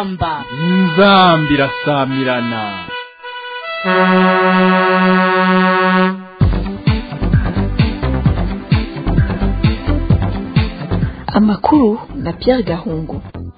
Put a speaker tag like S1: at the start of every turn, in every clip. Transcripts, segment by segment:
S1: inzamba
S2: inzamba irasamirana
S3: amakuru na Pierre Gahungu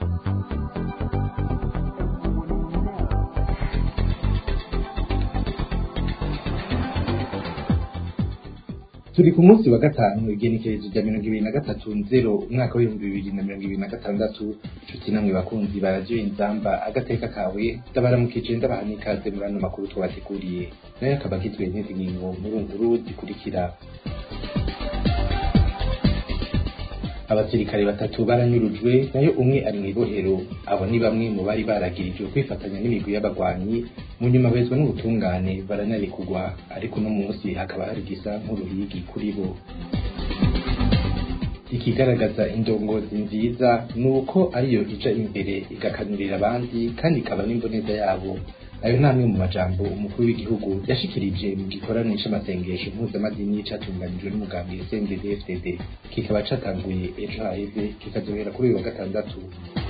S4: turi ku munsi wa gatanu igenekerezo rya mirongo ibiri na gatatu nzero umwaka w'ibihumbi bibiri na mirongo ibiri na gatandatu nshuti namwe bakunzi baradiyo inzamba agateka kawe ndabaramukije ndabaha n'ikaze muri ano makuru twabateguriye nayo akaba agizwe n'izi ngingo nkuru nkuru zikurikira abasirikare batatu baranyurujwe nayo umwe ari mw'ibohero abo ni bamwe mu bari baragirijwe kwifatanya n'imigwi y'abagwanyi mu nyuma bezwa n'ubutungane baranarikugwa ariko uno munsi hakaba hari gisa nk'uruhigi kuri bo ikigaragaza indongozi nziza ni uko ariyo ija imbere igakanurira abandi kandi ikaba n'imboneza yabo ayo ni amwe mu majambo umukuru w'igihugu yashikirije mu gikorane c'amasengesho mpuzamadini catunganijwe n'umugambi CNDD-FDD kikaba catanguye ejo haheze kikazohera kuri uyu wa gatandatu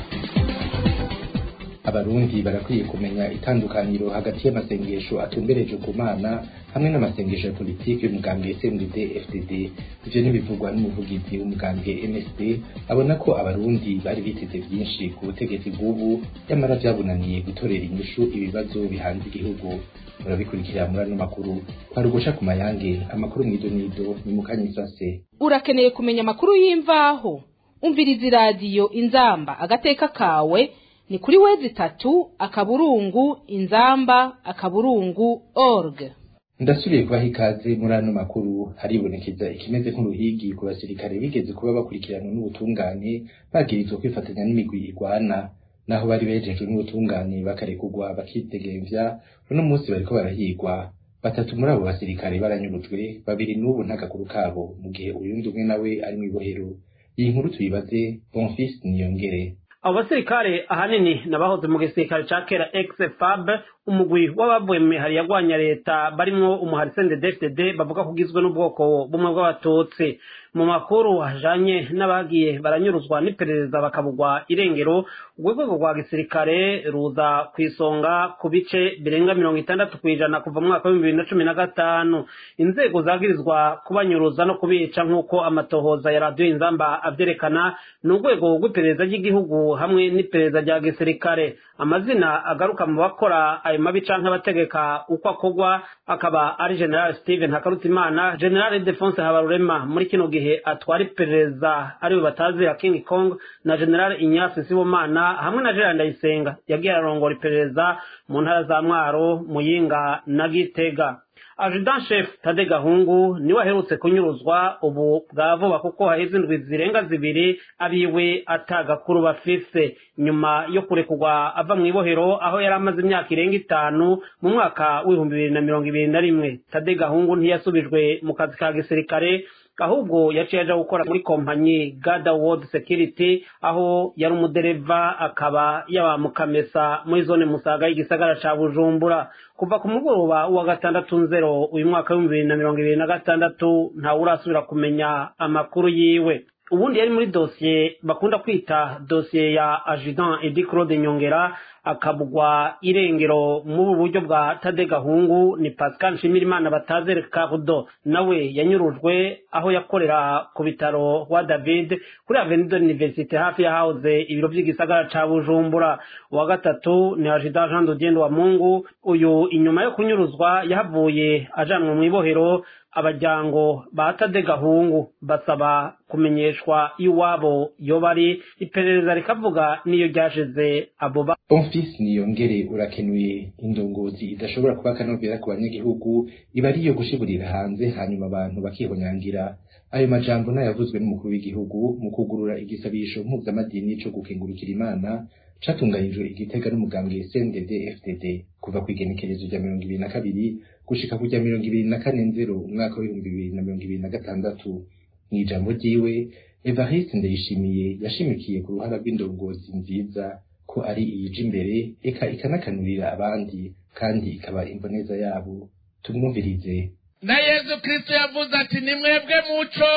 S4: abarundi barakwiye kumenya itandukaniro hagati y'amasengesho atumbereje ku mana hamwe n'amasengesho ya politiki y'umugambwe CNDD FDD ivyo nibivugwa n'umuvugizi w'umugambwe MSD abona ko abarundi bari biteze vyinshi ku butegetsi bw'ubu nyamara vyabunaniye gutorera inyishu ibibazo bihanze igihugu murabikurikira muri ano makuru kwari ugusha ku mayange amakuru mw'idonido ni mukanyisase
S1: urakeneye kumenya amakuru y'imvaho umviriza iradiyo inzamba agateka kawe ni kuri wezi itatu akaburungu inzamba akaburungu org
S4: ndasubiye kubaha ikaze muri ano makuru haribonekeza ikimeze nk'uruhigi ku basirikare bigeze kuba bakurikiranwa n'ubutungane bagirizwa kwifatanya n'imigwi igwana naho bari bejejwe n'ubutungane bakarekugwa bakidegemvya uno munsi bariko barahigwa batatu muri abo basirikare baranyurujwe babiri n'ubu ntagakuru kabo mu gihe uyundi umwe nawe ari mw'ibohero iyi nkuru tuyibaze bonfis niyongere
S5: abo basirikare ahanini nabahoze mu gisirikare ca kera ex-fab umugwi w'abavuye mu mihari yagwanya leta barimwo umuhari CNDD-FDD bavuga ko ugizwe n'ubwoko bumwe bw'abatutsi mu makuru ajanye n'abagiye baranyuruzwa n'iperereza bakabugwa irengero urwego rwa gisirikare ruza ku isonga ku bice birenga mirongo itandatu kw'ijana kuva mu mwaka w'ibihumbi bibiri na cumi na gatanu inzego zagirizwa kubanyuruza no kubica nk'uko amatohoza ya radiyo inzamba avyerekana ni urwego rw'iperereza ry'igihugu hamwe n'iperereza rya gisirikare amazina agaruka mu bakora ayo mabi canke abategeka uko akorwa akaba ari general steven hakarutimana general defonse habarurema muri kino gihe atwara iperereza ariwe batazi ya king kong na general inyasi sibomana hamwe na gerard ndayisenga yagiye ararongora iperereza mu ntara za mwaro muyinga na gitega ajudan chef tade gahungu niwe aherutse kunyuruzwa ubu bwa vuba kuko haheze indwi zirenga zibiri abiwe atagakuru bafise nyuma yo kurekurwa ava mu ibohero aho yari amaze imyaka irenga itanu mu mwaka w'ibihumbi bibiri na mirongo ibiri na rimwe tade gahungu ntiyasubijwe mu kazi ka gisirikare ahubwo yaciye aja gukora muri kompanyi gada world security aho yari umudereva akaba yaba mukamesa muri zone musaga y'igisagara ca bujumbura kuva ku mugoroba wa gatandatu nzero uyu mwaka w'ibihumbi bibiri na mirongo ibiri na gatandatu ntawe urasubira kumenya amakuru yiwe ubundi yari muri dosiye bakunda kwita dosiye ya ajudan edi claude nyongera akabugwa irengero mu buryo bwa tade gahungu ni pascal nshimirimana batazere karudo nawe yanyurujwe aho yakorera ku bitaro wa david kuri avenue de l'université hafi yahahoze ibiro by'igisagara ca bujumbura uwa gatatu ni ajida jean dogendo wa mungu uyu inyuma yo kunyuruzwa yahavuye ajanwa mu ibohero abajyango ba tade gahungu basaba kumenyeshwa iwabo yo bari iperereza rikavuga niyo ryashize abo ba
S4: bonfis niyongere urakenuye indongozi idashobora kuba akanovera ku banyagihugu iba ariyo gushiburira hanze hanyuma abantu bakihonyangira ayo majambo nayavuzwe n'umukuru w'igihugu mu kugurura igisabisho mpuzamadini co gukengurukira imana catunganijwe igitega n'umugambwe CNDD FDD kuva ku igenekerezo rya mirongo ibiri na kabiri gushika ku rya mirongo ibiri na kane nzero umwaka w'ibihumbi bibiri na mirongo ibiri na gatandatu mw'ijambo ryiwe Evariste Ndayishimiye yashimikiye ku ruhara rw'indongozi nziza ko ari iyija imbere eka ikanakanurira abandi kandi ikaba imboneza yabo tumwumvirize
S6: na yezu kristo yavuze ati ni mwebwe muco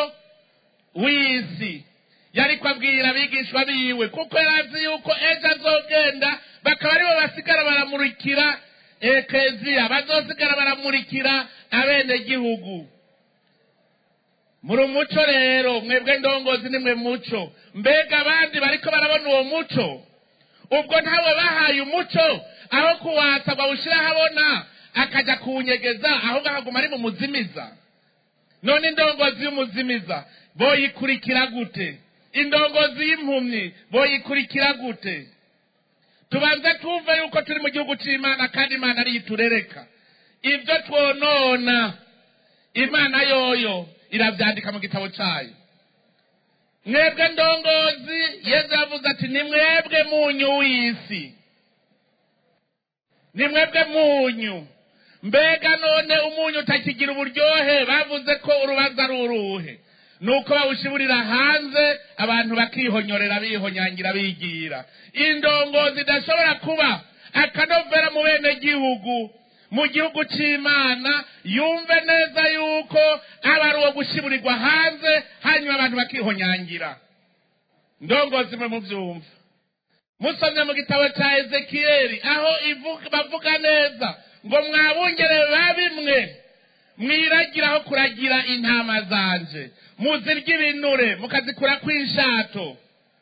S6: w'isi yari kubabwira abigishwa biwe kuko yari azi yuko ejo azogenda bakaba aribo basigara baramurikira ekeziya bazosigara baramurikira abenegihugu muri umuco rero mwebwe ndongozi nimwe muco mbega abandi bariko barabona uwo muco ubwo ntawe bahaye umuco aho kuwatsa ngo awushyire ahabona akajya kuwunyegeza ahubwo akaguma ari mu muzimiza none indongozi y'umuzimiza boyikurikira gute indongozi y'impumyi boyikurikira gute tubanze twumve yuko turi mu gihugu cy'imana kandi imana ariyo iturereka ibyo twonona imana yoyo irabyandika mu gitabo cyayo mwebwe ndongozi yezu yavuze ati ni mwebwe munyu w'isi ni mwebwe munyu mbega none umunyu utakigira uburyohe bavuze ko urubanza ari uruhe ni uko bawushiburira hanze abantu bakihonyorera bihonyangira bigira indongozi idashobora kuba akanovera mu bene gihugu mu gihugu cy'imana yumve neza yuko aba ari uwo gushiburirwa hanze hanyuma abantu bakihonyangira ndongozi mwe mubyumva musomye mu gitabo cya ezekiyeli aho bavuga neza ngo mwabungere babimwe mwiragiraho kuragira intama zanje muzirya ibinure mukazikura kw'inshato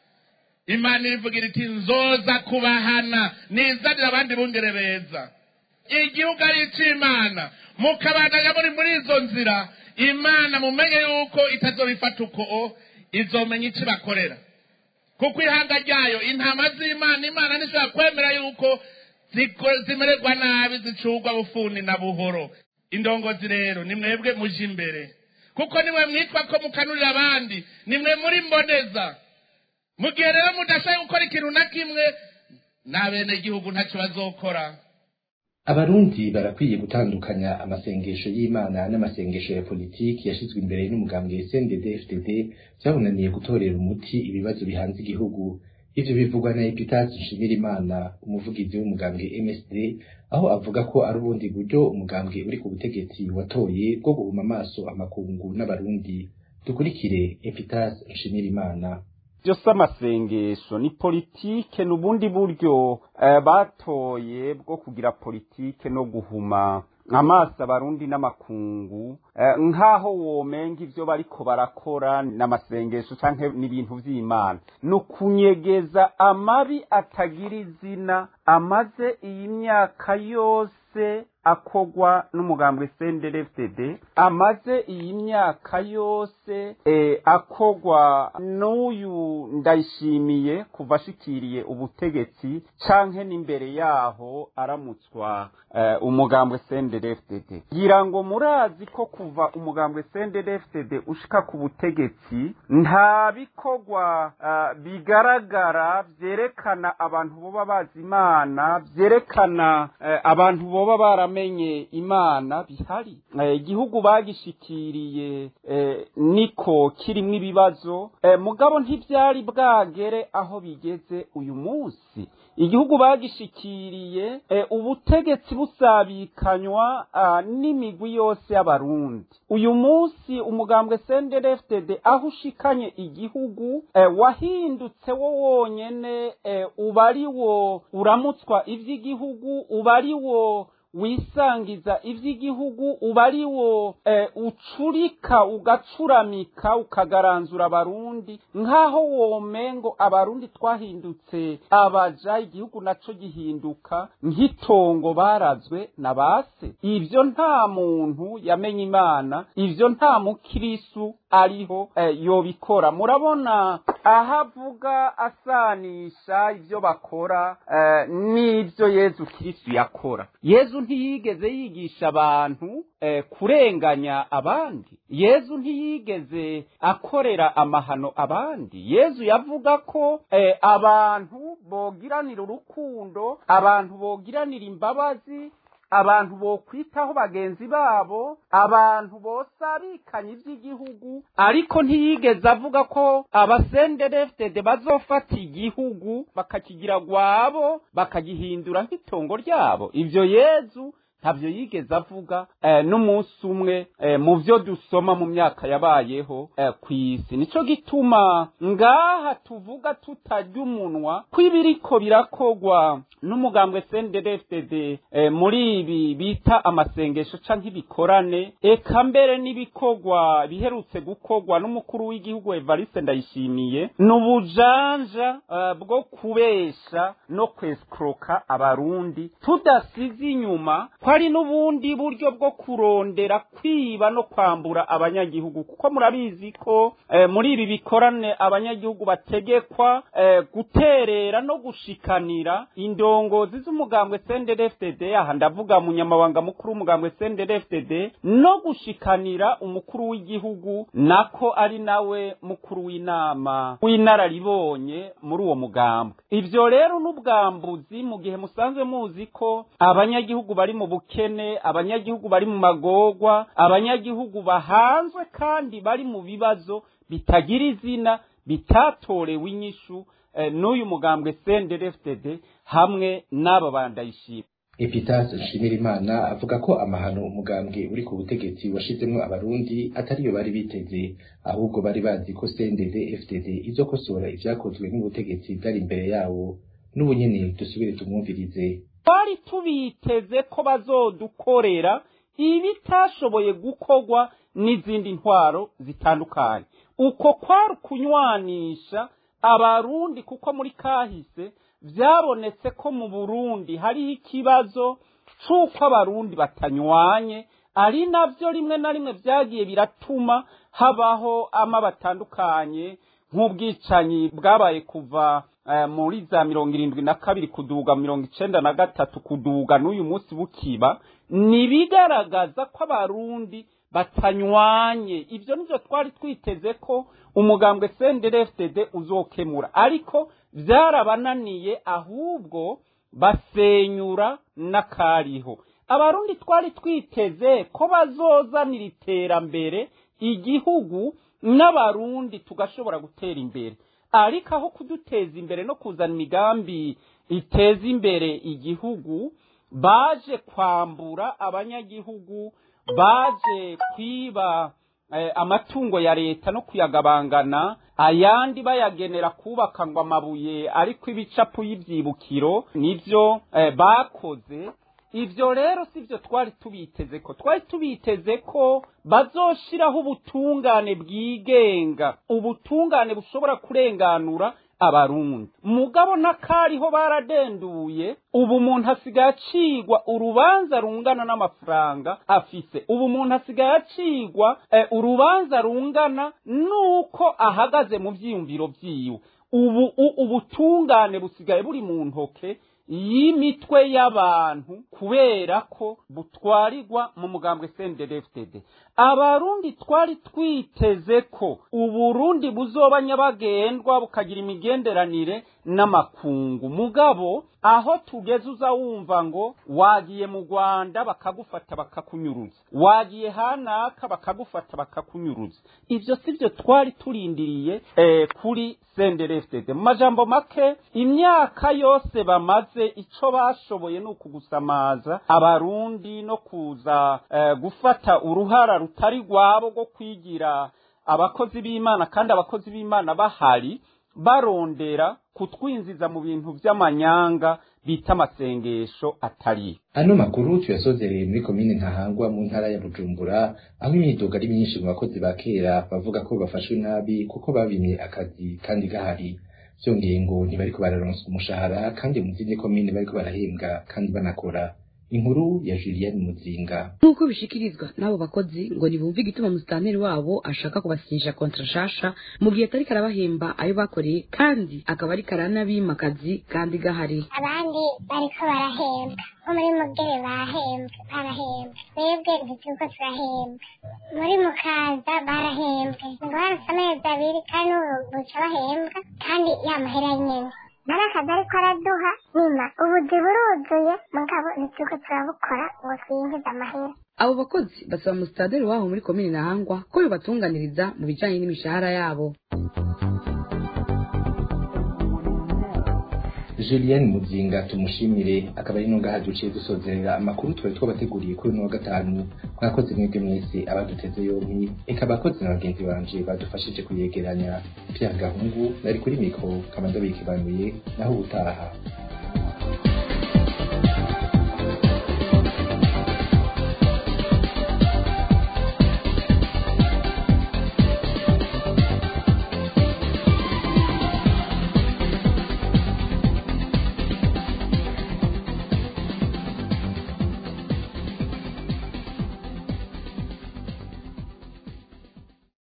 S6: imana irivugira iti nzoza kubahana nizanira abandi bungere beza igihugu ari icy'imana mukabandanya muri muri izo nzira imana mumenye yuko itazobifata uko izomenya icyo bakorera kuko ihanga ryayo intama z'imana imana ntishobora kwemera yuko zimererwa nabi zicurwa bufuni na buhoro indongozi rero ni mwebwe muje imbere kuko nimwe mwitwa ko mukanurira abandi nimwe muri mboneza mu gihe rero mudashaka gukora ikintu na kimwe n'abenegihugu ntacyo bazokora
S4: abarundi barakwiye gutandukanya amasengesho y'imana n'amasengesho ya politiki yashyizwe imbere n'umugambwe cndd fdd byabunaniye gutorera umuti ibibazo bihanze igihugu ivyo bivugwa na epitasi nshimirimana umuvugizi w'umugambwe msd aho avuga ko ari ubundi buryo umugambwe uri ku butegetsi watoye bwo guhuma amaso amakungu n'abarundi dukurikire epitasi nshimirimana
S7: byose amasengesho ni politike ni ubundi buryo eh, batoye bwo kugira politike no guhuma amaso abarundi n'amakungu eh, nk'aho womenga ivyo bariko barakora n'amasengesho canke n'ibintu vy'imana ni ukunyegeza amabi atagira izina amaze iyi myaka yose akogwa n'umugambwe CNDD-FDD amaze iyi myaka yose eh, akogwa n'uyu ndayishimiye kuva ashikiriye ubutegetsi canke n'imbere yaho aramutswa eh, umugambwe CNDD-FDD ngira ngo murazi ko kuva umugambwe CNDD-FDD ushika ku butegetsi nta bikogwa uh, bigaragara vyerekana abantu boba bazi imana vyerekana uh, abantu boba bara baramenye imana bihari igihugu bagishikiriye niko kirimwo ibibazo mugabo ntibyari bwagere aho bigeze uyu munsi igihugu bagishikiriye ubutegetsi busabikanywa n'imigwi yose y'abarundi uyu munsi umugambwe sendereftede aho ushikanye igihugu wahindutse wo wonyene uba ari wo uramutswa ivy'igihugu uba ari wo wisangiza ivy'igihugu uba ari wo e, ucurika ugacuramika ukagaranzura abarundi nk'aho womengo abarundi twahindutse abaja igihugu naco gihinduka nk'itongo barazwe na base ivyo nta muntu yamenye imana ivyo nta mukirisu ariho e, yobikora murabona aho avuga asanisha ivyo bakora e, n'ivyo yezu kristu yakora yezu ntiyigeze yigisha abantu eh, kurenganya abandi yezu ntiyigeze akorera amahano abandi yezu yavuga ko eh, abantu bogiranira urukundo abantu bogiranira imbabazi abantu bokwitaho bagenzi babo abantu bosabikanye iby'igihugu ariko ntiyigeze avuga ko abasendereftede bazofata igihugu bakakigira gwabo bakagihindura nk'itongo ryabo ivyo yezu ntabyo yigeze avuga eh, n'umunsi umwe eh, mu byo dusoma mu myaka yabayeho eh, ku isi nico gituma ngaha tuvuga tutarya umunwa kw'ibiriko birakogwa n'umugambwe CNDD-FDD eh, muri ibi bita amasengesho canke ibikorane eka mbere n'ibikogwa biherutse gukogwa n'umukuru w'igihugu Evariste Ndayishimiye n'ubujanja eh, bwo kubesha no kwescroka abarundi tudasize inyuma ko ari n'ubundi buryo bwo kurondera kwiba no kwambura abanyagihugu kuko murabizi ko eh, muri ibi bikorane abanyagihugu bategekwa eh, guterera no gushikanira indongozi z'umugambwe CNDD-FDD aha ndavuga munyamabanga mukuru w'umugambwe CNDD-FDD no gushikanira umukuru w'igihugu nako ari nawe mukuru w'inama w'inararibonye muri uwo mugambwe ivyo rero n'ubwambuzi mu gihe musanzwe muzi ko abanyagihugu bari mu bukene abanyagihugu bari mu magorwa abanyagihugu bahanzwe kandi bari mu bibazo bitagira izina bitatorewe inyishu eh, n'uyu mugambwe CNDD-FDD hamwe n'aba bandayishima
S4: Epitas Nshimirimana avuga ko amahano umugambwe uri ku butegetsi washizemwo abarundi atariyo bari biteze ahubwo bari bazi ko CNDD FDD izokosora ivyakozwe n'ubutegetsi bwari imbere yawo n'ubu nyene dusubire tumwumvirize
S7: twari tubiteze ko bazodukorera ibitashoboye gukorwa n'izindi ntwaro zitandukanye uko kwari ukunywanisha abarundi kuko muri kahise byabonetse ko mu burundi hariho ikibazo c'uko abarundi batanywanye ari navyo rimwe na rimwe vyagiye biratuma habaho ama batandukanye nk'ubwicanyi bwabaye kuva eh, muri za mirongo irindwi na kabiri kuduga mirongo icenda na gatatu kuduga n'uyu munsi bukiba nibigaragaza ko abarundi batanywanye ivyo nivyo twari twiteze ko umugambwe CNDD-FDD uzokemura ariko vyarabananiye ahubwo basenyura n'akariho abarundi twari twiteze ko bazozanira iterambere igihugu n'abarundi tugashobora gutera imbere ariko aho kuduteza imbere no kuzana imigambi iteza imbere igihugu baje kwambura abanyagihugu baje kwiba eh, amatungo ya leta no kuyagabangana ayandi bayagenera kubaka ngo amabuye ariko ibicapu y'ivyibukiro nivyo eh, bakoze ivyo rero sivyo twari tubiteze ko twari tubiteze ko bazoshiraho ubutungane bwigenga ubutungane bushobora kurenganura abarundi mugabo n'akariho baradenduye ubu umuntu asigaye acigwa urubanza rungana n'amafaranga afise ubu umuntu asigaye acigwa eh, urubanza rungana n'uko ahagaze mu vyiyumviro vyiwe ubu u- ubutungane busigaye buri mu ntoke y'imitwe y'abantu kubera ko butwarirwa mu mugambwe CNDD-FDD abarundi twari twiteze ko uburundi buzoba nyabagendwa bukagira imigenderanire n'amakungu mugabo aho tugeze uza wumva ngo wagiye mu rwanda bakagufata bakakunyuruza wagiye hanaka bakagufata bakakunyuruza ivyo sivyo twari turindiriye eh, kuri CNDD-FDD mu majambo make imyaka yose bamaze ico bashoboye ni ukugusamaza abarundi no kuza eh, gufata uruhara rutari rwabo rwo kwigira abakozi b'imana kandi abakozi b'imana bahari barondera kutwinjiza mu bintu vy'amanyanga bita amasengesho atariyo
S4: ano makuru tuyasozereye muri komine ntahangwa mu ntara ya bujumbura aho imyidogo ari myinshi mu bakozi ba kera bavuga ko bafashwe nabi kuko babimye akazi kandi gahari vyongeye ngo ntibariko bararonswa umushahara kandi mu zindi komine bariko barahembwa kandi banakora inkuru ya Julienne Muzinga
S8: nk'uko bishikirizwa n'abo bakozi ngo ntibumve igituma musitanteri wabo ashaka kubasinyisha kontra nshasha mu gihe atariko arabahemba ayo bakoreye kandi akaba ariko aranabima akazi kandi gahari
S9: abandi bariko barahembwa nko muri mugere bahembwe barahembwe twebwe ntituko turahembwa muri mukaza barahembwe ngo harasa amezi abiri kandi ubu buca bahembwa kandi ya mahera nyene nari akazi ariko araduha nyuma ubuzi buruzuye mugabo ntituko turabukora ngo twinjize amahera
S8: abo bakozi basaba musitanteri wabo muri komine ntahangwa ko yobatunganiriza mu bijanye n'imishahara yabo
S4: Julienne Muzinga tumushimire akaba ari nungaha duciye dusozerera amakuru twari twabateguriye kuri uno wa gatanu mwakoze mwebwe mwese abaduteze yompi eka abakozi na bagenzi banje badufashije kuyegeranya Pierre Gahungu nari kuri mikro kama ndabikibanuye naho ubutaha